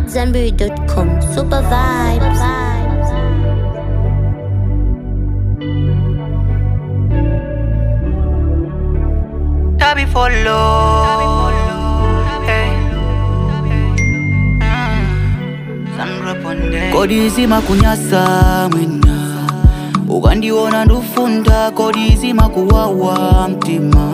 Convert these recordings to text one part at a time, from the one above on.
AmadZanbury.com. Super vibes. Tabi follow. Hey. Mm. Sandra Ponde. kodi zimakunyasa mwina ukandiona ndufunda kodi zimakuwawa mtima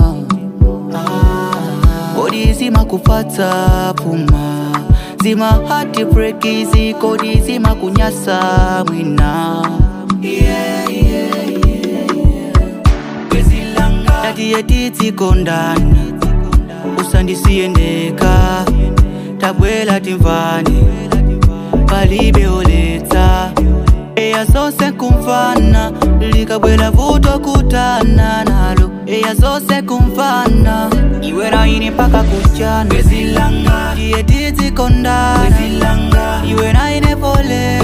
Ah, kodi zimakupatsa puma zima hati brekizi kodi zimakunyasa mwina yeah, yeah, yeah. tatiye titsikondana usandisiyendeka tabwela timvani palibe oletsa eya zose kumfana likabwela vuto kutana nalo eya zose kumfana iwe naine mpaka kuchana tiye titsikondana iwe naine pole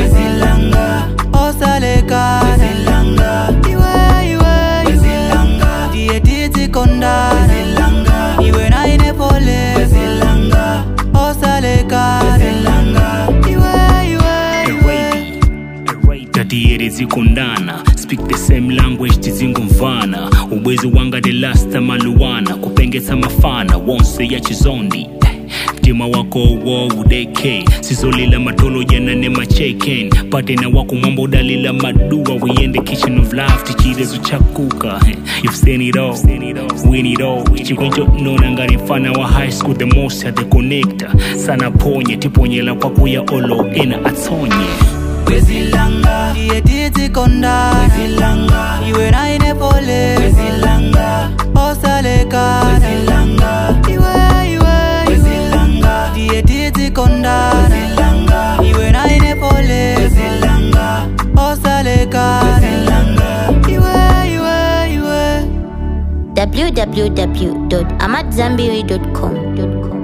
osalekana iwe iwe tiye titsikondana iwe naine pole osalekana iwe iwe tatiyere zikondana speak the same language tizingumvana ubwezi wanga the last maluwana kupengesa mafana wonse ya chizondi mtima wako wo udeke sizolila matolo janane macheken patena wako mwamba udalila madua we in the kitchen of life tichirezo chakuka you've seen it all win it all chikwencho nona ngari mfana wa high school the most at the connector sana ponye tiponyela kwakuya olo ena atsonye tiye titsikondana iwe naine pole osalekana iwe iwe tiye titsikondana iwe naine pole osalekana iwe iwe iwe www.amadzanbury.com.